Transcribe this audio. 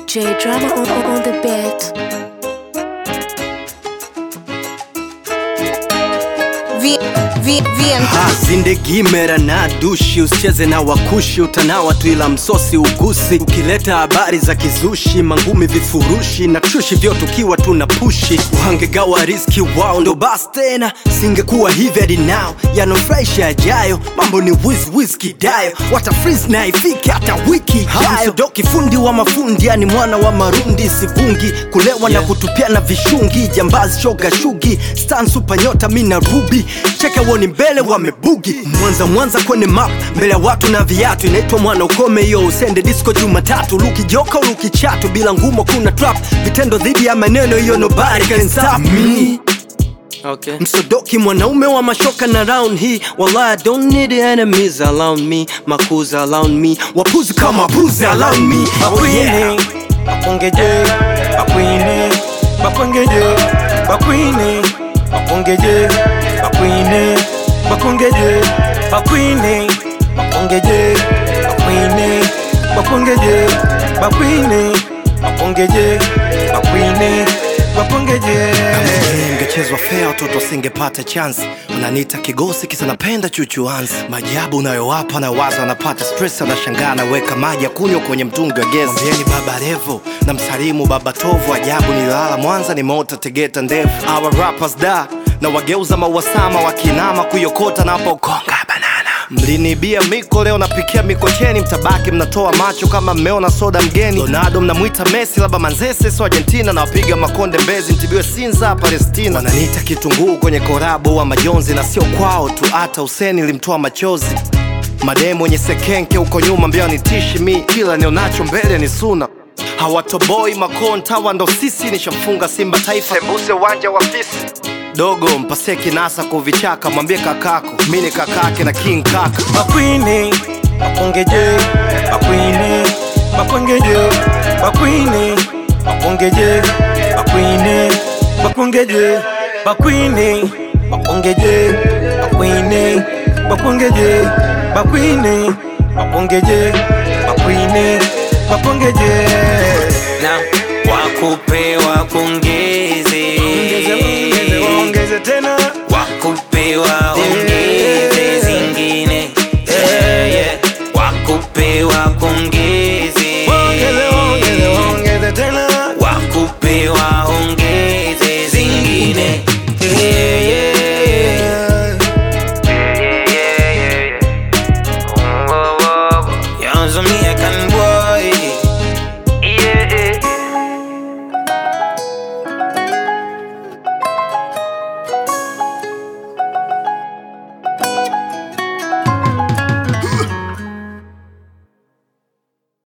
J drama on, on, on the beat. V, v, VM Ha, zindegimera na dushi usicheze na wakushi utanawa tu ila msosi ugusi ukileta habari za kizushi mangumi vifurushi na trushi vyote ukiwa tuna pushi uhangegawa riski wao ndo bas tena singekuwa hivi hadi nao yanofurahisha yajayo mambo ni wiz kidayo wata freeze na ifike hata wiki ijayo doki fundi wa mafundi yani mwana wa marundi sivungi kulewa na kutupiana vishungi jambazi shoga shugi stan super nyota mina rubi cheke woni mbele wamebugi mwanza mwanza kwenye map mbele ya watu na viatu inaitwa mwana ukome hiyo usende disco jumatatu luki joka luki chatu bila ngumo kuna trap vitendo dhidi ya maneno hiyo nobody can stop me Okay. msodoki mwanaume wa mashoka na round hii wallahi I don't need enemies around me makuza around me wapuzi kama puzi around me oh yeah. bakwini bakongeje bakwini bakwengeje bakwini bakongeje bakwini bakongeje bakwini bakongeje bakwini bakongeje bakwini bakongeje bakwini bakongeje ingechezwa fea watoto singepata chance unaniita kigosi kisa napenda chuchuanzi majabu unayowapa na waza anapata stress anashangaa anaweka maji ya kunywa kwenye mtungi wa gesi mwambieni baba revo na msalimu baba tovu ajabu nilala mwanza nimeota tegeta ndevu our rappers da na wageuza mauasama wakinama kuiokota napokonga banana mlinibia miko leo napikia mikocheni mtabaki mnatoa macho kama mmeona soda mgeni ronaldo mnamwita messi labda manzese so argentina na wapiga makonde mbezi mtibiwe sinza palestina wananiita kitunguu kwenye korabo wa majonzi na sio kwao tu hata useni limtoa machozi mademu wenye sekenke huko nyuma mbio nitishi mi kila nionacho mbele ni suna hawatoboi makontawa ndo sisi nishamfunga simba taifa embuse uwanja wa fisi dogo mpasie kinasa kuvichaka mwambie kakako mi ni kakake na king kaka bakwini bakongeje bakwini bakwengeje bakwini bakongeje bakwini bakongeje bakwini bakongeje bakwini bakongeje bakwini bakongeje bakwini bakongeje na wakupe wakongeje